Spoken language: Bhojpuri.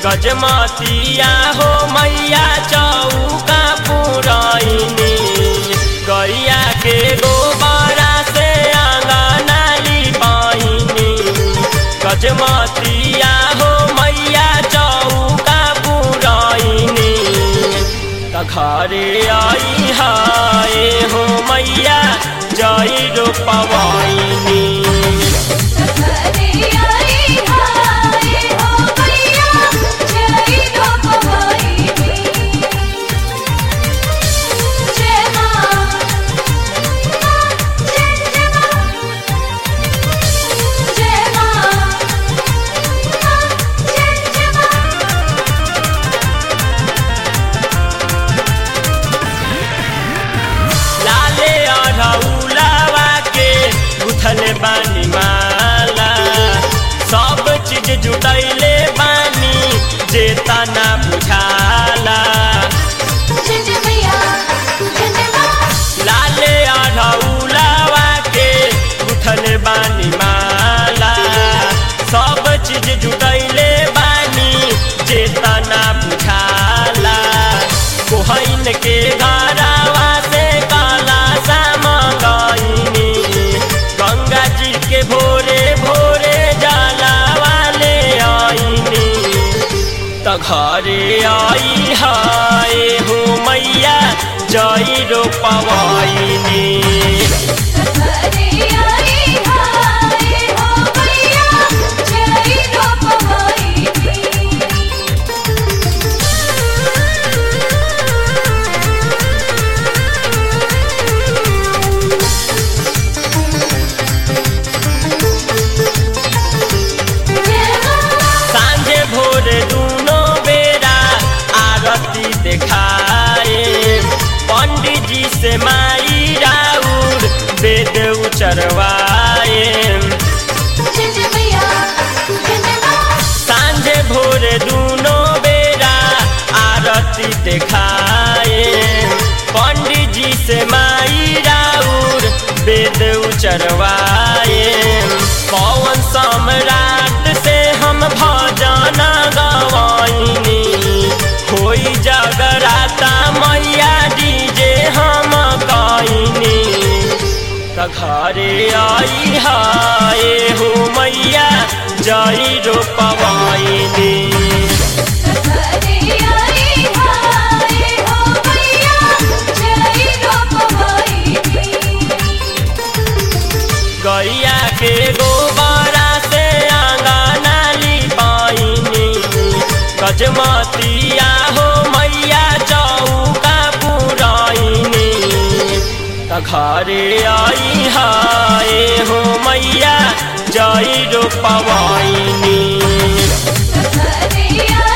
गजमतिया हो मैया चौका पुरैनी गैया के गोबरा से आंगना लिपाइनी गजमतिया हो मैया चौका पुरैनी त घरे आई हाय हो मैया जय रोपवैनी घरे आई हाय हो मैया जय रोपवैनी जय मां जय जय मां जय मां जय जय मां लाले अढ़ौलावा के गुथल बानी माला सब चीज जुटैले बानी जे तना बुझाला जय जय मैया जय जय मां लाले अढ़ौलावा के गुथल बानी माला सब चीज जुटैले बानी जे तना बुझाला कोहैन के घरावा से काला सा मंगाइनी गंगा जी के भोरे भोरे जाला वाले आईनी त घरे आई हाय हो मैया जय रोपवैनी घरे आई हाय हो मैया जय रोपवैनी जय मां सांझे भोरे दूनो बेरा आरती देखाए पंडित जी से माई राउर वेद उचरवाए जय जय मैया जय जय मां सांझे भोरे दूनो बेरा आरती देखाए पंडित जी से माई राउर वेद उचरवाए पवन सम्राट से हम भजन गवाइनी होई जगराता मैया डीजे हम कइनी त घरे आई हाय हो मैया जय रोपवैनी घरे आई हाय हो मैया जय रोपवैनी गैया के गोबरा से आंगना लिपाइनी गजमतिया हो मैया चौका पुरैनी त घरे आई हाय हो मैया जय रोपवैनी घरे